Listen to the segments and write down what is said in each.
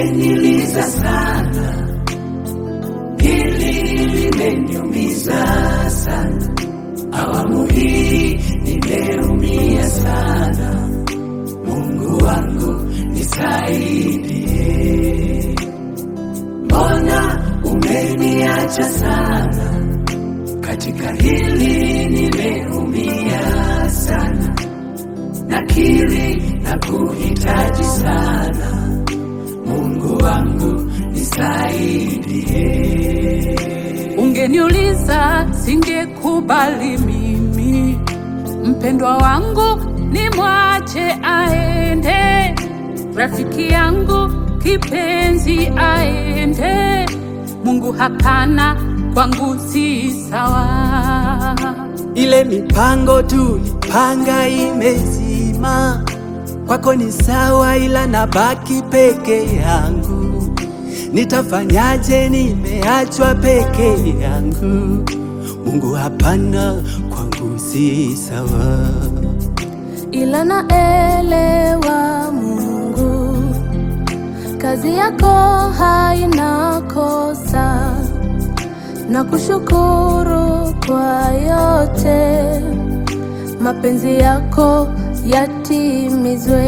limeniliza sana, hili limeniumiza sana, awamu hii nimeumia sana. Mungu wangu nisaidie, mbona umeniacha sana? Katika hili nimeumia sana, nakiri na kuhitaji sana. Mungu wangu nisaidie. Ungeniuliza singekubali mimi, mpendwa wangu nimwache aende, rafiki yangu kipenzi aende. Mungu hapana, kwangu si sawa. Ile mipango tulipanga imezima, kwako ni sawa, ila nabaki peke yangu. Nitafanyaje? Nimeachwa peke yangu. Mungu hapana, kwangu si sawa. ila naelewa Mungu, kazi yako haina kosa, na kushukuru kwa yote, mapenzi yako yatimizwe.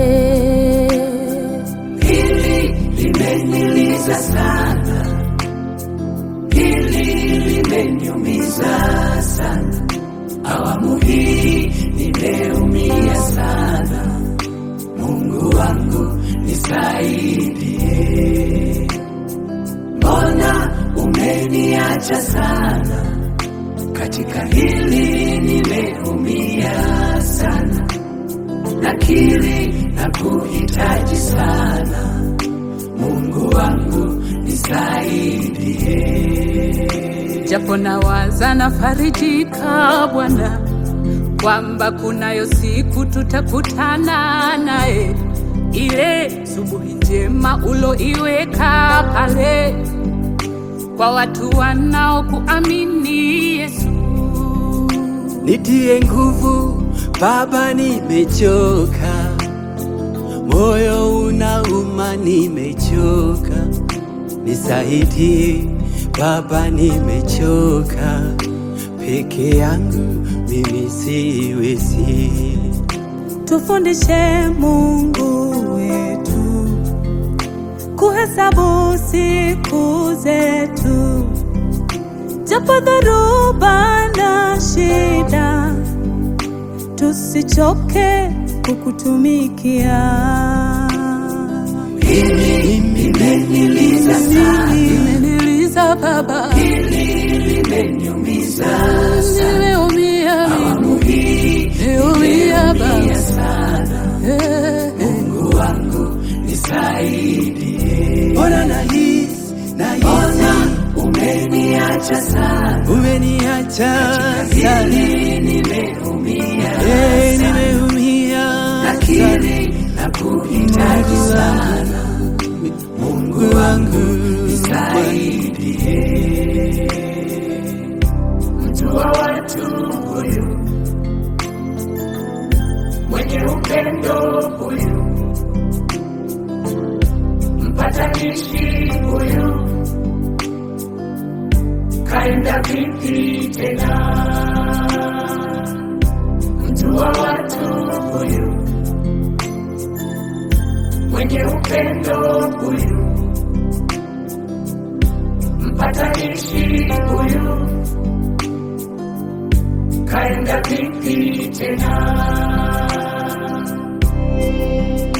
Hili limeniliza sana, hili limeniumiza sana, awamu hii nimeumia sana. Mungu wangu nisaidie, mbona umeniacha sana? Katika hili nimeumia sana, nakiri na kuhitaji sana. Mungu wangu nisaidie. japo nawaza nafarijika Bwana kwamba kunayo siku tutakutana naye, ile subuhi njema uloiweka pale kwa watu wanaokuamini Yesu. Nitie nguvu Baba, nimechoka, moyo unauma, nimechoka. Nisaidie Baba, nimechoka, peke yangu mimi siwezi. Tufundishe Mungu wetu kuhesabu siku zetu, japo dhoruba na shida, tusichoke kukutumikia. Hili limeniliza sana, Imeniliza Baba, hili limeniumiza sana, nimeumia mimi, awamu hii nimeumia nimeumia Baba. sana. Eh, eh. Mungu wangu nisaidie, Mbona nahisi nahisi mbona umeniacha sana? umeniacha sana, Hili nimeumia Eh, sana, nimeumia sana. nakiri na kuhitaji sana. Mungu wangu nisaidie. Mtu wa watu huyu, mwenye upendo huyu, mpatanishi huyu, kaenda vipi tena? Mtu wa watu huyu, mwenye upendo huyu mpatanishi huyu kaenda vipi tena?